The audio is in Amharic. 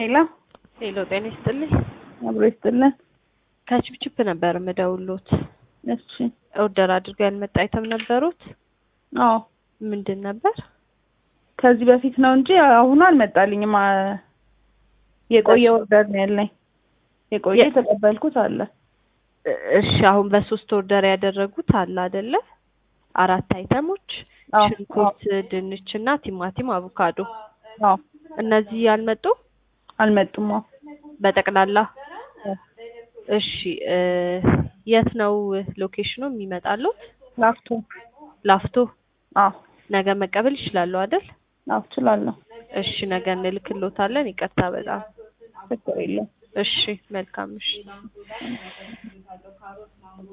ሄሎ ሄሎ ጤና ይስጥልኝ። አብሮ ይስጥልን። ከችፕችፕ ነበር የምደውሎት። እሺ ኦርደር አድርገው ያልመጣ አይተም ነበሩት? አዎ ምንድን ነበር? ከዚህ በፊት ነው እንጂ አሁኑ አልመጣልኝም። አ- የቆየ ኦርደር ነው ያለኝ። የቆየ የ- የተቀበልኩት አለ። እ- እሺ አሁን በሶስት ኦርደር ያደረጉት አለ አይደለ? አራት አይተሞች አዎ ሽንኩርት፣ ድንች እና ቲማቲም፣ አቮካዶ አዎ እነዚህ ያልመጡ አልመጡም። አዎ በጠቅላላ አዎ። እሺ እ የት ነው ሎኬሽኑ የሚመጣሉት? ላፍቶ ላፍቶ። አዎ ነገ መቀበል ይችላሉ አይደል? አዎ እችላለሁ። እሺ ነገ እንልክሎታለን። ይቅርታ በጣም ችግር የለም። እሺ መልካም እሺ